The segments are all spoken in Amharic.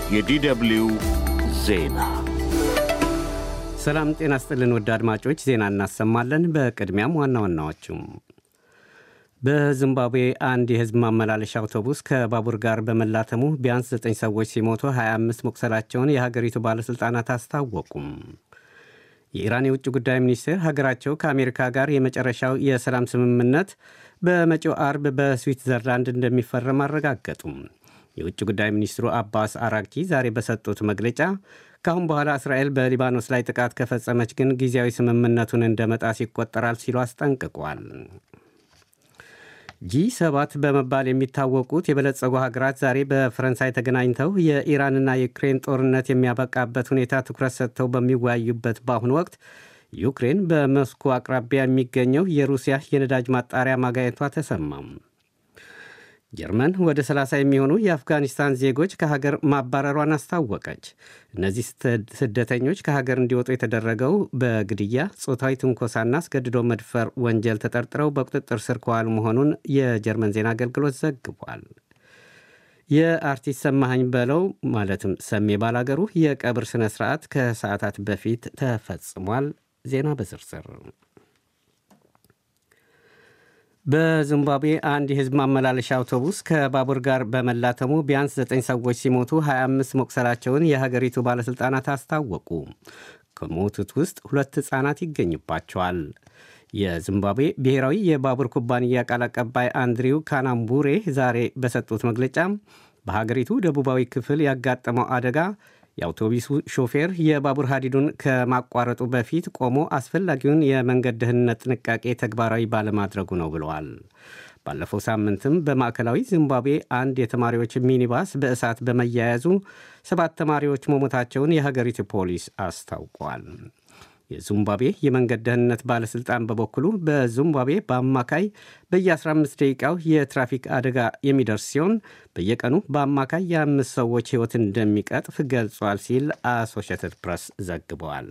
የዲደብሊው ዜና ሰላም ጤና ስጥልን ወደ አድማጮች ዜና እናሰማለን። በቅድሚያም ዋና ዋናዎቹም በዚምባብዌ አንድ የሕዝብ ማመላለሻ አውቶቡስ ከባቡር ጋር በመላተሙ ቢያንስ 9 ሰዎች ሲሞቱ 25 መቁሰላቸውን የሀገሪቱ ባለሥልጣናት አስታወቁም። የኢራን የውጭ ጉዳይ ሚኒስቴር ሀገራቸው ከአሜሪካ ጋር የመጨረሻው የሰላም ስምምነት በመጪው አርብ በስዊትዘርላንድ እንደሚፈረም አረጋገጡም። የውጭ ጉዳይ ሚኒስትሩ አባስ አራግቺ ዛሬ በሰጡት መግለጫ ከአሁን በኋላ እስራኤል በሊባኖስ ላይ ጥቃት ከፈጸመች ግን ጊዜያዊ ስምምነቱን እንደ መጣስ ይቆጠራል ሲሉ አስጠንቅቋል። ጂ ሰባት በመባል የሚታወቁት የበለጸጉ ሀገራት ዛሬ በፈረንሳይ ተገናኝተው የኢራንና የዩክሬን ጦርነት የሚያበቃበት ሁኔታ ትኩረት ሰጥተው በሚወያዩበት በአሁኑ ወቅት ዩክሬን በሞስኮ አቅራቢያ የሚገኘው የሩሲያ የነዳጅ ማጣሪያ ማጋየቷ ተሰማም። ጀርመን ወደ 30 የሚሆኑ የአፍጋኒስታን ዜጎች ከሀገር ማባረሯን አስታወቀች። እነዚህ ስደተኞች ከሀገር እንዲወጡ የተደረገው በግድያ፣ ጾታዊ ትንኮሳና አስገድዶ መድፈር ወንጀል ተጠርጥረው በቁጥጥር ስር ከዋሉ መሆኑን የጀርመን ዜና አገልግሎት ዘግቧል። የአርቲስት ሰማኸኝ በለው ማለትም ሰሜ ባላገሩ የቀብር ሥነ ሥርዓት ከሰዓታት በፊት ተፈጽሟል። ዜና በዝርዝር በዚምባብዌ አንድ የሕዝብ ማመላለሻ አውቶቡስ ከባቡር ጋር በመላተሙ ቢያንስ 9 ሰዎች ሲሞቱ 25 መቁሰላቸውን የሀገሪቱ ባለሥልጣናት አስታወቁ። ከሞቱት ውስጥ ሁለት ሕፃናት ይገኝባቸዋል። የዚምባብዌ ብሔራዊ የባቡር ኩባንያ ቃል አቀባይ አንድሪው ካናምቡሬ ዛሬ በሰጡት መግለጫ በሀገሪቱ ደቡባዊ ክፍል ያጋጠመው አደጋ የአውቶቡሱ ሾፌር የባቡር ሀዲዱን ከማቋረጡ በፊት ቆሞ አስፈላጊውን የመንገድ ደህንነት ጥንቃቄ ተግባራዊ ባለማድረጉ ነው ብለዋል። ባለፈው ሳምንትም በማዕከላዊ ዚምባብዌ አንድ የተማሪዎች ሚኒባስ በእሳት በመያያዙ ሰባት ተማሪዎች መሞታቸውን የሀገሪቱ ፖሊስ አስታውቋል። የዚምባብዌ የመንገድ ደህንነት ባለሥልጣን በበኩሉ በዚምባብዌ በአማካይ በየ15 ደቂቃው የትራፊክ አደጋ የሚደርስ ሲሆን በየቀኑ በአማካይ የአምስት ሰዎች ሕይወት እንደሚቀጥፍ ገልጿል ሲል አሶሺየትድ ፕሬስ ዘግበዋል።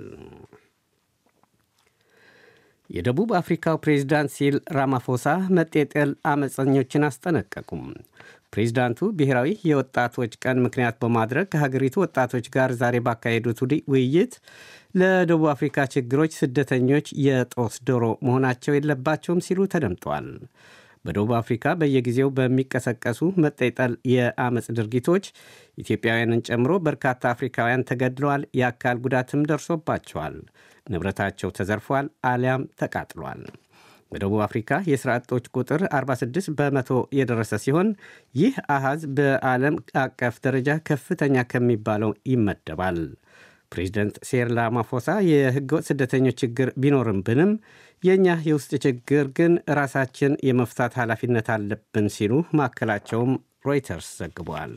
የደቡብ አፍሪካው ፕሬዝዳንት ሲል ራማፎሳ መጤጠል አመፀኞችን አስጠነቀቁም። ፕሬዚዳንቱ ብሔራዊ የወጣቶች ቀን ምክንያት በማድረግ ከሀገሪቱ ወጣቶች ጋር ዛሬ ባካሄዱት ውይይት ለደቡብ አፍሪካ ችግሮች ስደተኞች የጦስ ዶሮ መሆናቸው የለባቸውም ሲሉ ተደምጠዋል። በደቡብ አፍሪካ በየጊዜው በሚቀሰቀሱ መጤጠል የአመፅ ድርጊቶች ኢትዮጵያውያንን ጨምሮ በርካታ አፍሪካውያን ተገድለዋል፣ የአካል ጉዳትም ደርሶባቸዋል፣ ንብረታቸው ተዘርፏል አሊያም ተቃጥሏል። በደቡብ አፍሪካ የሥራ አጦች ቁጥር 46 በመቶ የደረሰ ሲሆን ይህ አሃዝ በዓለም አቀፍ ደረጃ ከፍተኛ ከሚባለው ይመደባል። ፕሬዚደንት ሴሪል ራማፎሳ የሕገወጥ ስደተኞች ችግር ቢኖርብንም የእኛ የውስጥ ችግር ግን ራሳችን የመፍታት ኃላፊነት አለብን ሲሉ ማዕከላቸውም ሮይተርስ ዘግቧል።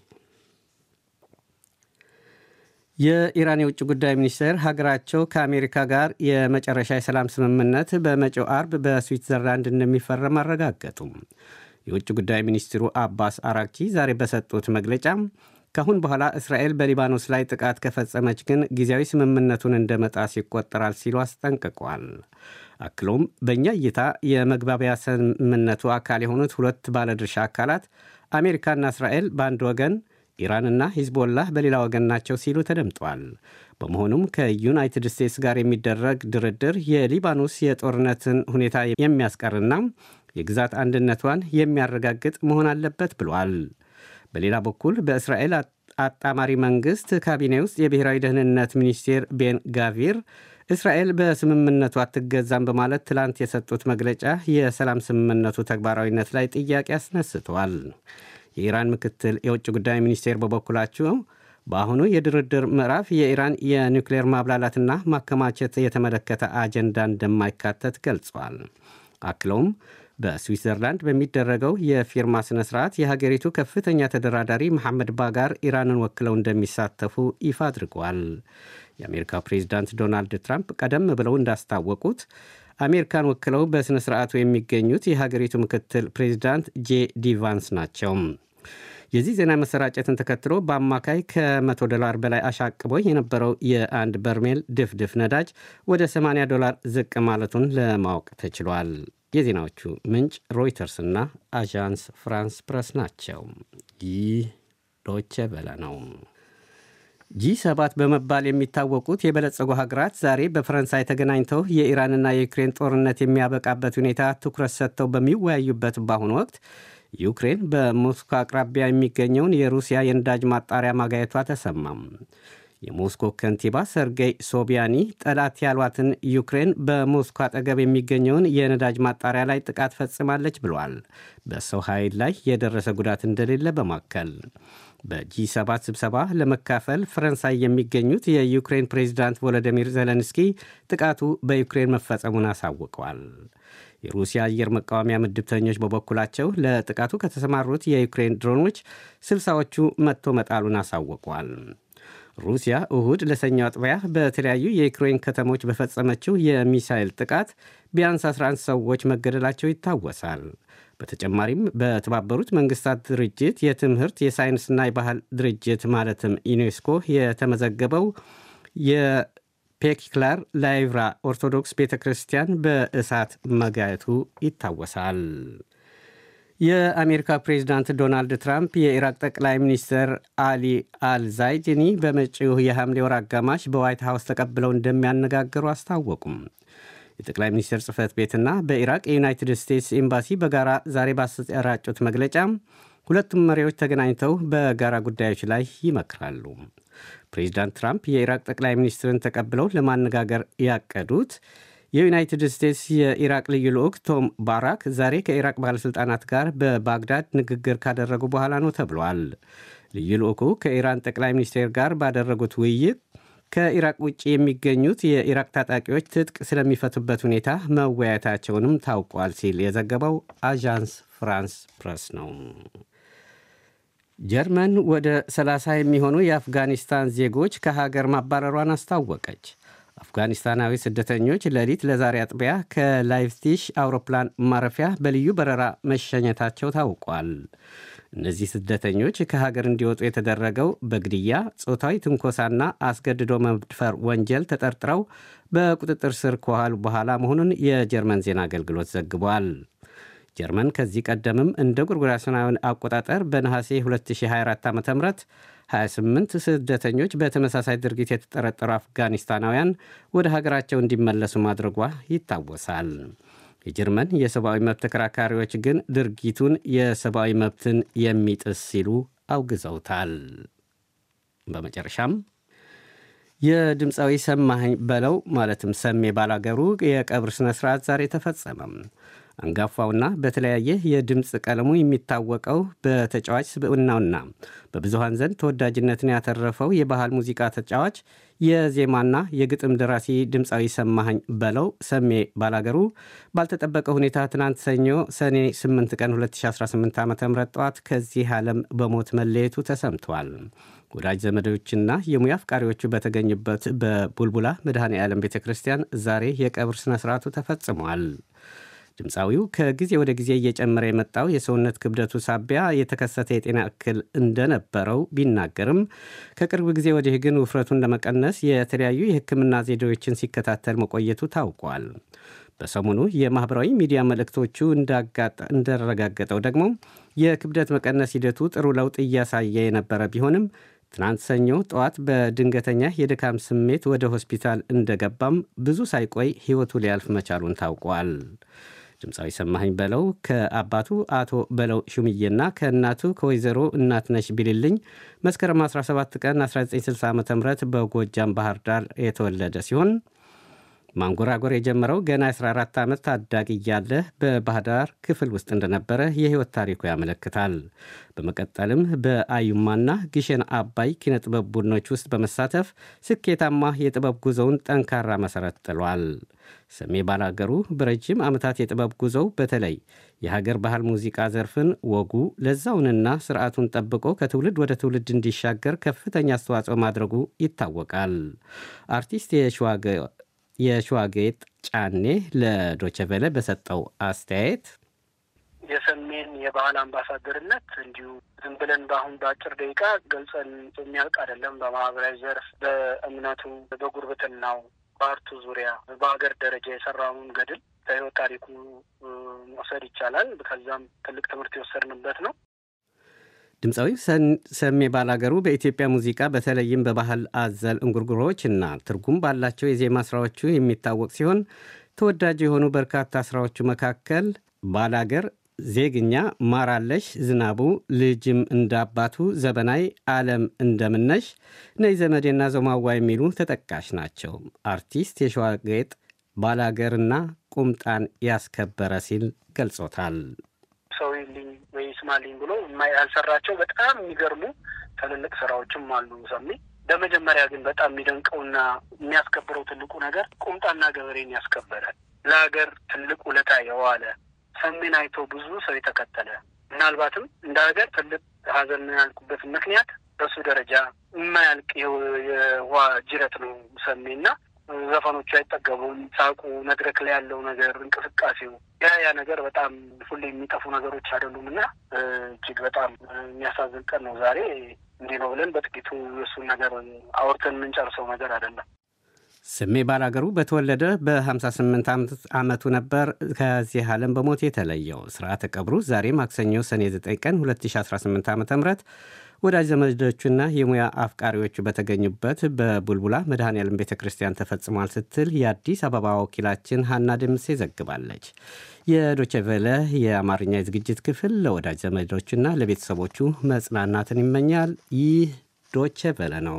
የኢራን የውጭ ጉዳይ ሚኒስቴር ሀገራቸው ከአሜሪካ ጋር የመጨረሻ የሰላም ስምምነት በመጪው አርብ በስዊትዘርላንድ እንደሚፈረም አረጋገጡም። የውጭ ጉዳይ ሚኒስትሩ አባስ አራክቺ ዛሬ በሰጡት መግለጫ ከአሁን በኋላ እስራኤል በሊባኖስ ላይ ጥቃት ከፈጸመች ግን ጊዜያዊ ስምምነቱን እንደ መጣስ ይቆጠራል ሲሉ አስጠንቅቋል። አክሎም በእኛ እይታ የመግባቢያ ስምምነቱ አካል የሆኑት ሁለት ባለድርሻ አካላት አሜሪካና እስራኤል በአንድ ወገን ኢራንና ሂዝቦላህ በሌላ ወገን ናቸው ሲሉ ተደምጧል። በመሆኑም ከዩናይትድ ስቴትስ ጋር የሚደረግ ድርድር የሊባኖስ የጦርነትን ሁኔታ የሚያስቀርና የግዛት አንድነቷን የሚያረጋግጥ መሆን አለበት ብሏል። በሌላ በኩል በእስራኤል አጣማሪ መንግሥት ካቢኔ ውስጥ የብሔራዊ ደህንነት ሚኒስቴር ቤን ጋቪር እስራኤል በስምምነቱ አትገዛም በማለት ትላንት የሰጡት መግለጫ የሰላም ስምምነቱ ተግባራዊነት ላይ ጥያቄ አስነስተዋል። የኢራን ምክትል የውጭ ጉዳይ ሚኒስቴር በበኩላቸው በአሁኑ የድርድር ምዕራፍ የኢራን የኒውክሌር ማብላላትና ማከማቸት የተመለከተ አጀንዳ እንደማይካተት ገልጿል። አክለውም በስዊትዘርላንድ በሚደረገው የፊርማ ሥነ ሥርዓት የሀገሪቱ ከፍተኛ ተደራዳሪ መሐመድ ባጋር ኢራንን ወክለው እንደሚሳተፉ ይፋ አድርገዋል። የአሜሪካው ፕሬዚዳንት ዶናልድ ትራምፕ ቀደም ብለው እንዳስታወቁት አሜሪካን ወክለው በሥነ ሥርዓቱ የሚገኙት የሀገሪቱ ምክትል ፕሬዚዳንት ጄ ዲ ቫንስ ናቸው። የዚህ ዜና መሰራጨትን ተከትሎ በአማካይ ከ100 ዶላር በላይ አሻቅቦ የነበረው የአንድ በርሜል ድፍድፍ ነዳጅ ወደ 80 ዶላር ዝቅ ማለቱን ለማወቅ ተችሏል። የዜናዎቹ ምንጭ ሮይተርስና አዣንስ ፍራንስ ፕረስ ናቸው። ይህ ዶቼ ቬለ ነው። ጂ ሰባት በመባል የሚታወቁት የበለጸጉ ሀገራት ዛሬ በፈረንሳይ ተገናኝተው የኢራንና የዩክሬን ጦርነት የሚያበቃበት ሁኔታ ትኩረት ሰጥተው በሚወያዩበት በአሁኑ ወቅት ዩክሬን በሞስኮ አቅራቢያ የሚገኘውን የሩሲያ የነዳጅ ማጣሪያ ማጋየቷ ተሰማም። የሞስኮ ከንቲባ ሰርጌይ ሶቢያኒ ጠላት ያሏትን ዩክሬን በሞስኮ አጠገብ የሚገኘውን የነዳጅ ማጣሪያ ላይ ጥቃት ፈጽማለች ብሏል። በሰው ኃይል ላይ የደረሰ ጉዳት እንደሌለ በማከል በጂ7 ስብሰባ ለመካፈል ፈረንሳይ የሚገኙት የዩክሬን ፕሬዚዳንት ቮሎዲሚር ዜሌንስኪ ጥቃቱ በዩክሬን መፈጸሙን አሳውቀዋል። የሩሲያ አየር መቃወሚያ ምድብተኞች በበኩላቸው ለጥቃቱ ከተሰማሩት የዩክሬን ድሮኖች ስልሳዎቹ መጥቶ መጣሉን አሳውቀዋል። ሩሲያ እሁድ ለሰኞ አጥቢያ በተለያዩ የዩክሬን ከተሞች በፈጸመችው የሚሳይል ጥቃት ቢያንስ 11 ሰዎች መገደላቸው ይታወሳል። በተጨማሪም በተባበሩት መንግስታት ድርጅት የትምህርት የሳይንስና የባህል ድርጅት ማለትም ዩኔስኮ የተመዘገበው የፔክላር ላይቭራ ኦርቶዶክስ ቤተ ክርስቲያን በእሳት መጋየቱ ይታወሳል። የአሜሪካ ፕሬዚዳንት ዶናልድ ትራምፕ የኢራቅ ጠቅላይ ሚኒስትር አሊ አልዛይድኒ በመጪው የሐምሌ ወር አጋማሽ በዋይት ሀውስ ተቀብለው እንደሚያነጋግሩ አስታወቁም። የጠቅላይ ሚኒስትር ጽህፈት ቤትና በኢራቅ የዩናይትድ ስቴትስ ኤምባሲ በጋራ ዛሬ ባሰራጩት መግለጫ ሁለቱም መሪዎች ተገናኝተው በጋራ ጉዳዮች ላይ ይመክራሉ። ፕሬዚዳንት ትራምፕ የኢራቅ ጠቅላይ ሚኒስትርን ተቀብለው ለማነጋገር ያቀዱት የዩናይትድ ስቴትስ የኢራቅ ልዩ ልዑክ ቶም ባራክ ዛሬ ከኢራቅ ባለሥልጣናት ጋር በባግዳድ ንግግር ካደረጉ በኋላ ነው ተብሏል። ልዩ ልዑኩ ከኢራን ጠቅላይ ሚኒስቴር ጋር ባደረጉት ውይይት ከኢራቅ ውጭ የሚገኙት የኢራቅ ታጣቂዎች ትጥቅ ስለሚፈቱበት ሁኔታ መወያየታቸውንም ታውቋል ሲል የዘገበው አዣንስ ፍራንስ ፕረስ ነው። ጀርመን ወደ 30 የሚሆኑ የአፍጋኒስታን ዜጎች ከሀገር ማባረሯን አስታወቀች። አፍጋኒስታናዊ ስደተኞች ሌሊት ለዛሬ አጥቢያ ከላይፕዚግ አውሮፕላን ማረፊያ በልዩ በረራ መሸኘታቸው ታውቋል። እነዚህ ስደተኞች ከሀገር እንዲወጡ የተደረገው በግድያ፣ ጾታዊ ትንኮሳና አስገድዶ መድፈር ወንጀል ተጠርጥረው በቁጥጥር ስር ከዋሉ በኋላ መሆኑን የጀርመን ዜና አገልግሎት ዘግቧል። ጀርመን ከዚህ ቀደምም እንደ ጎርጎሮሳውያን አቆጣጠር በነሐሴ 2024 ዓ ም 28 ስደተኞች በተመሳሳይ ድርጊት የተጠረጠሩ አፍጋኒስታናውያን ወደ ሀገራቸው እንዲመለሱ ማድረጓ ይታወሳል። የጀርመን የሰብአዊ መብት ተከራካሪዎች ግን ድርጊቱን የሰብአዊ መብትን የሚጥስ ሲሉ አውግዘውታል። በመጨረሻም የድምፃዊ ሰማኸኝ በለው ማለትም ሰሜ ባላገሩ የቀብር ሥነ ሥርዓት ዛሬ ተፈጸመም። አንጋፋውና በተለያየ የድምፅ ቀለሙ የሚታወቀው በተጫዋች ስብዕናውና በብዙሃን ዘንድ ተወዳጅነትን ያተረፈው የባህል ሙዚቃ ተጫዋች የዜማና የግጥም ደራሲ ድምፃዊ ሰማኸኝ በለው ሰሜ ባላገሩ ባልተጠበቀ ሁኔታ ትናንት ሰኞ ሰኔ 8 ቀን 2018 ዓ ም ጠዋት ከዚህ ዓለም በሞት መለየቱ ተሰምቷል። ወዳጅ ዘመዶችና የሙያ አፍቃሪዎቹ በተገኙበት በቡልቡላ መድኃኔ ዓለም ቤተ ክርስቲያን ዛሬ የቀብር ሥነ ሥርዓቱ ተፈጽሟል። ድምፃዊው ከጊዜ ወደ ጊዜ እየጨመረ የመጣው የሰውነት ክብደቱ ሳቢያ የተከሰተ የጤና እክል እንደነበረው ቢናገርም ከቅርብ ጊዜ ወዲህ ግን ውፍረቱን ለመቀነስ የተለያዩ የሕክምና ዘዴዎችን ሲከታተል መቆየቱ ታውቋል። በሰሞኑ የማኅበራዊ ሚዲያ መልእክቶቹ እንዳረጋገጠው ደግሞ የክብደት መቀነስ ሂደቱ ጥሩ ለውጥ እያሳየ የነበረ ቢሆንም ትናንት ሰኞ ጠዋት በድንገተኛ የድካም ስሜት ወደ ሆስፒታል እንደገባም ብዙ ሳይቆይ ሕይወቱ ሊያልፍ መቻሉን ታውቋል። ድምፃዊ ሰማኸኝ በለው ከአባቱ አቶ በለው ሹምዬና ከእናቱ ከወይዘሮ እናትነሽ ቢልልኝ መስከረም 17 ቀን 1960 ዓ ም በጎጃም ባህር ዳር የተወለደ ሲሆን ማንጎራጎር የጀመረው ገና 14 ዓመት ታዳጊ እያለ በባህር ዳር ክፍል ውስጥ እንደነበረ የሕይወት ታሪኩ ያመለክታል። በመቀጠልም በአዩማና ግሸን አባይ ኪነጥበብ ቡድኖች ውስጥ በመሳተፍ ስኬታማ የጥበብ ጉዞውን ጠንካራ መሠረት ጥሏል። ሰሜ ባላገሩ በረጅም ዓመታት የጥበብ ጉዞው በተለይ የሀገር ባህል ሙዚቃ ዘርፍን ወጉ ለዛውንና ስርዓቱን ጠብቆ ከትውልድ ወደ ትውልድ እንዲሻገር ከፍተኛ አስተዋጽኦ ማድረጉ ይታወቃል። አርቲስት የሸዋጌጥ ጫኔ ለዶቸቬለ በሰጠው አስተያየት የሰሜን የባህል አምባሳደርነት እንዲሁ ዝም ብለን በአሁን በአጭር ደቂቃ ገልጸን የሚያልቅ አይደለም። በማህበራዊ ዘርፍ፣ በእምነቱ፣ በጉርብትናው፣ በአርቱ ዙሪያ በሀገር ደረጃ የሰራውን ገድል ከህይወት ታሪኩ መውሰድ ይቻላል። ከዛም ትልቅ ትምህርት የወሰድንበት ነው። ድምፃዊ ሰሜ ባላገሩ በኢትዮጵያ ሙዚቃ በተለይም በባህል አዘል እንጉርጉሮዎች እና ትርጉም ባላቸው የዜማ ሥራዎቹ የሚታወቅ ሲሆን ተወዳጅ የሆኑ በርካታ ሥራዎቹ መካከል ባላገር፣ ዜግኛ፣ ማራለሽ፣ ዝናቡ፣ ልጅም እንዳባቱ፣ ዘበናይ፣ ዓለም እንደምነሽ፣ ነይ ዘመዴና ዞማዋ የሚሉ ተጠቃሽ ናቸው። አርቲስት የሸዋጌጥ ባላገርና ቁምጣን ያስከበረ ሲል ገልጾታል። ሰው ይልኝ ወይ ስማልኝ ብሎ ያልሰራቸው በጣም የሚገርሙ ትልልቅ ስራዎችም አሉ። ሰሜ በመጀመሪያ ግን በጣም የሚደንቀውና የሚያስከብረው ትልቁ ነገር ቁምጣና ገበሬን ያስከበረ ለሀገር ትልቅ ውለታ የዋለ ሰሜን አይቶ ብዙ ሰው የተከተለ ምናልባትም እንደ ሀገር ትልቅ ሀዘን ያልኩበት ምክንያት በሱ ደረጃ የማያልቅ የውሃ ጅረት ነው ሰሜና ዘፈኖቹ አይጠገቡም። ሳቁ፣ መድረክ ላይ ያለው ነገር፣ እንቅስቃሴው ያ ያ ነገር በጣም ሁሌ የሚጠፉ ነገሮች አይደሉም እና እጅግ በጣም የሚያሳዝን ቀን ነው ዛሬ። እንዲህ ነው ብለን በጥቂቱ የእሱን ነገር አውርተን የምንጨርሰው ነገር አይደለም። ስሜ ባላገሩ በተወለደ በ58 ዓመቱ ነበር ከዚህ ዓለም በሞት የተለየው። ስርዓተ ቀብሩ ዛሬ ማክሰኞ ሰኔ 9 ቀን 2018 ዓ ም ወዳጅ ዘመዶቹና የሙያ አፍቃሪዎቹ በተገኙበት በቡልቡላ መድኃኔዓለም ቤተ ክርስቲያን ተፈጽሟል ስትል የአዲስ አበባ ወኪላችን ሀና ድምሴ ዘግባለች። የዶቼ ቬለ የአማርኛ የዝግጅት ክፍል ለወዳጅ ዘመዶቹና ለቤተሰቦቹ መጽናናትን ይመኛል። ይህ ዶቼ ቬለ ነው።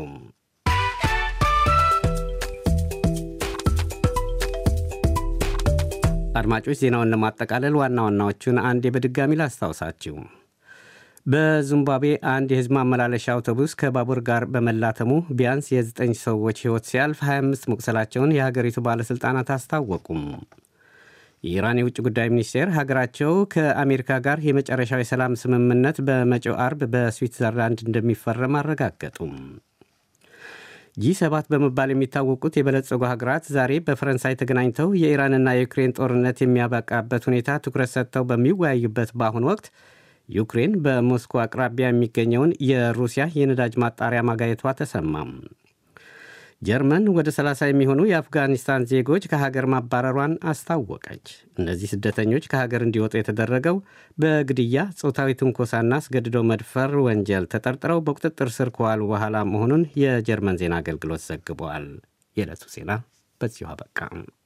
አድማጮች ዜናውን ለማጠቃለል ዋና ዋናዎቹን አንዴ በድጋሚ ላስታውሳችሁ። በዚምባብዌ አንድ የሕዝብ ማመላለሻ አውቶቡስ ከባቡር ጋር በመላተሙ ቢያንስ የዘጠኝ ሰዎች ሕይወት ሲያልፍ 25 መቁሰላቸውን የሀገሪቱ ባለሥልጣናት አስታወቁም። የኢራን የውጭ ጉዳይ ሚኒስቴር ሀገራቸው ከአሜሪካ ጋር የመጨረሻው የሰላም ስምምነት በመጪው አርብ በስዊትዘርላንድ እንደሚፈረም አረጋገጡም። ጂ ሰባት በመባል የሚታወቁት የበለጸጉ ሀገራት ዛሬ በፈረንሳይ ተገናኝተው የኢራንና የዩክሬን ጦርነት የሚያበቃበት ሁኔታ ትኩረት ሰጥተው በሚወያዩበት በአሁኑ ወቅት ዩክሬን በሞስኮ አቅራቢያ የሚገኘውን የሩሲያ የነዳጅ ማጣሪያ ማጋየቷ ተሰማም። ጀርመን ወደ 30 የሚሆኑ የአፍጋኒስታን ዜጎች ከሀገር ማባረሯን አስታወቀች። እነዚህ ስደተኞች ከሀገር እንዲወጡ የተደረገው በግድያ፣ ጾታዊ ትንኮሳና አስገድዶ መድፈር ወንጀል ተጠርጥረው በቁጥጥር ስር ከዋሉ በኋላ መሆኑን የጀርመን ዜና አገልግሎት ዘግበዋል። የዕለቱ ዜና በዚሁ አበቃ።